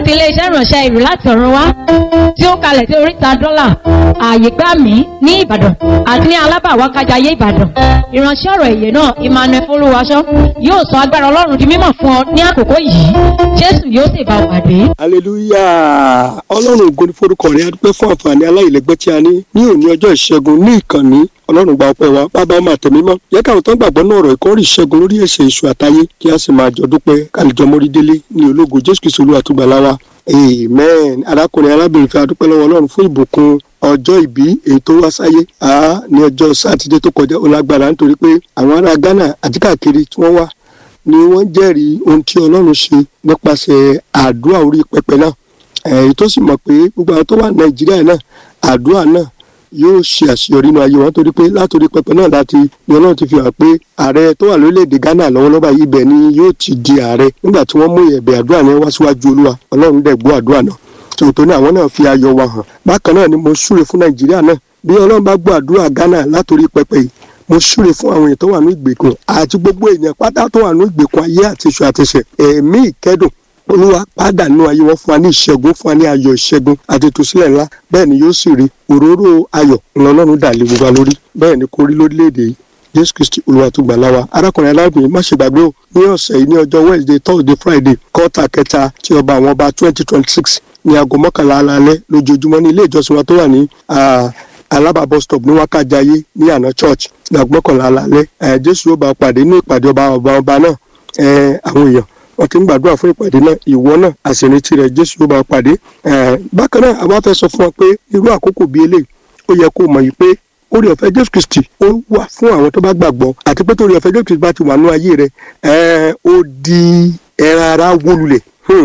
ti iléeṣẹ́ ìránṣẹ́ ìlú láti ọ̀run wá tí ó kalẹ̀ sí oríta dọ́là ààyè gbà mí ní ìbàdàn àti ní alábàwákájayé ìbàdàn ìránṣẹ́ ọ̀rọ̀ èyè náà emmanuel folúwaṣọ yóò sọ agbára ọlọ́run di mímọ̀ fún ọ ní àkókò yìí jésù yóò sì bá ọ pàdé. hallelujah ọlọ́run ògo ni forúkọ rẹ̀ adúpẹ́ fún àǹfààní aláìlẹ́gbẹ́ tí a ní ní òní ọjọ́ ìṣẹ́gun ní ìkànnì ọlọ́run gba ọpẹ́ wa bàbá ọmọ àtẹ̀mímọ́ yẹ káwọn tó ń gbàgbọ́ náà ọ̀rọ̀ ìkọ́rí ìṣẹ́gun lórí ẹ̀ṣẹ̀ èṣù àtayé kí a sì máa jọ dúpẹ́ kálíjọ mórí délé ní ológo jésù kristu olúwa tó gbà láwa amen arákùnrin arábìnrin fẹ́ adúpẹ́ lọ́wọ́ ọlọ́run fún ìbùkún ọjọ́ ìbí èyí tó wá sáyé a ní ọjọ́ sátidé tó kọjá ó lágbára nítorí pé àwọn ará ghana àti káàkiri tí wọ́n wá ni wọ́n jẹ́rìí ohun tí ọlọ́run ṣe nípasẹ̀ àdúrà orí pẹpẹ náà èyí tó sì mọ̀ pé gbogbo àwọn tó wà nàìjíríà náà àdúrà náà yóò ṣe àṣeyọrí inú ayé wọn torí pé látòrí pẹpẹ náà láti ni ọlọ́run ti fi hàn pé ààrẹ tó wà lórílẹ̀‐èdè ghana lọ́wọ́lọ́wọ́ yìí ibẹ̀ ni yóò ti di ààrẹ nígbà tí wọ́n mú ẹ̀bẹ̀ àdúrà ní wá síwájú olúwa ọlọ́run dẹ̀ gbọ́ àdúrà náà tòótọ́ ní àwọn náà fi ayọ̀ wa hàn bákan náà ni mo súre fún nàìjíríà náà bí ọlọ́run bá gbọ́ àdúrà ghana látòrí pẹpẹ yìí mo súre fún àwọn èèyàn tó wà ní ìgbèkùn àti gbogbo èèyàn pátá tó wà ní ìgbèkùn ayé àti iṣu àtẹsẹ̀ ẹ̀mí ìkẹ́dùn olúwa pàdánù ayé wọn fún wa ní ìṣẹ́gun fún wa ní ayọ̀ ìṣẹ́gun àti ìtúsílẹ̀ ńlá bẹ́ẹ̀ ni yóò sì rí òróró ayọ̀ ńlọlọ́run dà lé gbogbo wa lórí bẹ́ẹ̀ ni kò rí lórílẹ̀‐èdè yìí jésù kristi olúwa tó gbà láwa arákùnrin alábìnrin má ṣe gbàgbé o ní ọ̀sẹ̀ yìí ní ọjọ́ wednesday thursday friday kọ́ta kẹta tí ọba àwọn ọba twenty twenty six ní aago mọ́kànlá alaalẹ́ lójoojúmọ́ ní ilé ìjọsìn wa tó wà ní alaba bus stop ní wákàjáyé ní àná church ní aago mọ́kànlá alaalẹ́ jésù yóò bá pàdé ní ìpàdé ọba ọba ọba náà àwọn èèyàn wọn ti ń gbàdúrà fún ìpàdé náà ìwọ náà àṣìrètí rẹ jésù yóò bá pàdé bákan náà àwa fẹ́ sọ fún wa pé irú àkókò bíi eléyìí ó yẹ kó mọ̀ yìí pé orí ọ̀fẹ́ jésù kristi ó wà fún àwọn tó bá gbàgbọ́ àti pé torí ọ̀fẹ́ jésù kristi bá ti wà ní ayé rẹ ó di ẹran ara wólulẹ̀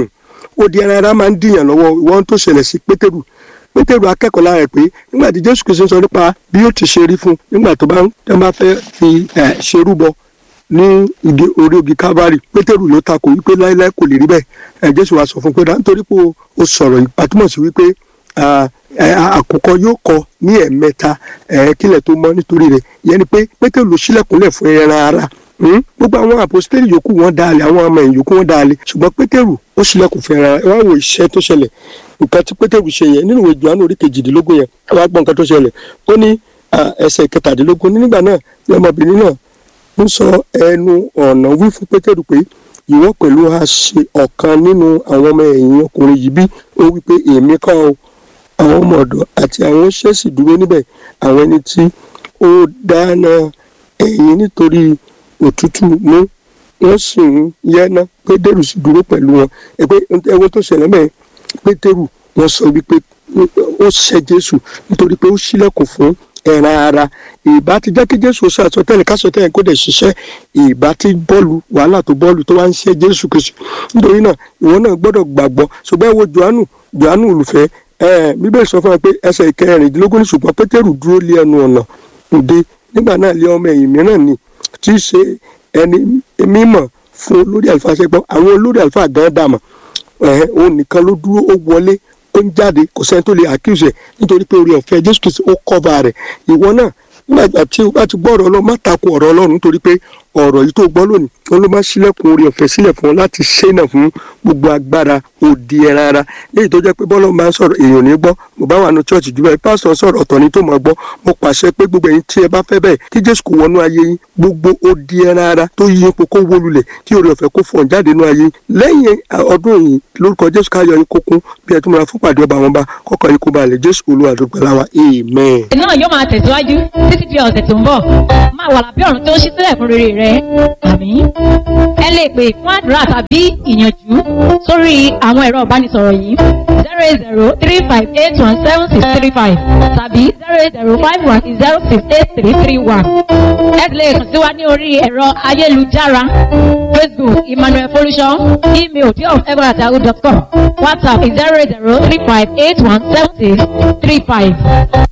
ó di ẹran ara máa ń dìyàn lọ́wọ́ ìwọ́n tó ṣẹlẹ̀ sí pétérù pétérù akẹ́kọ̀ọ́ lára ẹ̀ pé nígbà tí jésù kristi sọ nípa bí yóò ti ṣe rí fún nígbà tó bá fẹ́ fi ṣerúbọ ní igi orí ogi calvary pétérù ló takò wípé láéláé kò lè rí bẹ́ẹ̀ ẹ jésù wa sọ fún pé nítorí pé o sọ̀rọ̀ ìpàtúmọ̀ sí wípé àkùkọ yóò kọ ní ẹ̀ẹ̀mẹta kílẹ̀ tó mọ́ nítorí rẹ̀ ìyẹn ni pé pétérù ló ṣílẹ̀kùnlẹ̀ fún ẹran ara gbogbo àwọn àpòsítélì yòókù wọn dalẹ̀ àwọn ọmọ ẹ̀yìn yòókù wọn dalẹ̀ ṣùgbọ́n pétérù ó ṣílẹ̀kùn fún ẹran ara wọn wo iṣẹ́ tó ṣẹlẹ̀ nǹkan tí pétérù ṣe yẹn nínú ìwé Jòhánù orí kejìdínlógún yẹn wọn á gbọ́ nǹkan tó ṣẹlẹ̀ ó ní ẹsẹ̀ kẹtàdínlógún nígbà náà ní ọmọbìnrin náà ń sọ ẹnu ọ̀nà wí fún pétérù pé ìwọ pẹ̀lú a ṣe ọ̀kan nínú àwọn ọmọ ẹ̀yìn ọkùnrin yìí bí ó wí pé èmi kọ́ ọ àwọn ọmọ ọ̀dọ̀ àti àwọn oṣẹ́ sì dúró níbẹ̀ àwọn ẹni tí ó dáná ẹ̀yìn nítorí òtútù mú wọ́n sì ń yẹ́ná pétérù sì dúró pẹ̀lú wọn ẹgbẹ́ ẹwọ́n tó ṣẹlẹ̀ mẹ́ pétérù wọ́n sọ wípé ó ṣẹ́ jésù nítorí pé ó ṣílẹ̀kùn fún ẹran ara ìbá ti jẹ́ kí jésù sọ àsọtẹ́lẹ̀ kásọtẹ́lẹ̀ kó dẹ̀ ṣiṣẹ́ ìbá ti bọ́ọ̀lù wàhálà tó bọ́ọ̀lù tó wá ń ṣe jésù kristu nítorí náà ìwọ náà gbọ́dọ̀ gbàgbọ́ ṣùgbọ́n ẹ wo johannu johannu olùfẹ́ bíbélì sọ fún wa pé ẹsẹ̀ ìkẹrìndínlógún ní ṣùgbọ́n pétérù dúró lé ẹnu ọ̀nà òde nígbà náà lé ọmọ ẹ̀yìn mìíràn ni tí í ṣe ẹni mímọ̀ fún olórí àlùfáà ṣẹgbọ́n àwọn olórí àlùfáà gan dàmọ̀ òun nìkan ló dúró ó wọlé ó ń jáde kò sẹ́ni tó lè accuse ẹ̀ nítorí pé orí ọ̀fẹ́ jésù kristu ó cover rẹ̀ ìwọ náà nígbà tí o bá ti gbọ́ ọ̀rọ̀ ọlọ́run má tako ọ̀rọ̀ ọlọ́run nítorí pé ọ̀rọ̀ yìí tó gbọ́ lónìí wọn ló máa ṣílẹ̀kùn orí ọ̀fẹ́ sílẹ̀ fún ọ láti ṣẹ́nà fún gbogbo agbára òdi ẹran ara léyìí tó jẹ́ pé bọ́lá máa ń sọ̀rọ̀ èèyàn ní gbọ́ mo bá wà ní church jù bẹ́ẹ̀ pásítọ̀ sọ̀rọ̀ ọ̀tọ̀ ni tó máa gbọ́ mo pàṣẹ pé gbogbo ẹ̀yin tí ẹ bá fẹ́ bẹ́ẹ̀ kí jésù kò wọnú ayé yín gbogbo òdi ẹran ara tó yí ipò kó wó lulẹ̀ tí orí ọ̀fẹ́ kó fọ̀n jáde nú ayé lẹ́yìn ọdún yìí lórúkọ jésù káyọ̀ yín kókún bí ẹ tún máa fún pàdé ọba wọn bá kọ́kọ́ yín kó balẹ̀ jésù olúwa tó gbàlà wa amen. náà yóò máa tẹ̀síwájú títí di ọ̀sẹ̀ tó ń bọ̀ máa wà lábẹ́ ọ̀run tó ń ṣí sílẹ̀ fún rere rẹ àmín. ẹ lè pè fún àdúrà tàbí ìyànjú sórí àwọn ẹ̀rọ ìbánisọ̀rọ̀ yìí zero eight zero three five eight one seven six three five tàbí zero eight zero five one zero six eight three three one. ẹ lè kàn sí wa ní orí ẹ̀rọ ayélujára facebook emmanuel folusho email diof.egbonatahu.com whatsapp zero eight zero three five eight one seven six three five.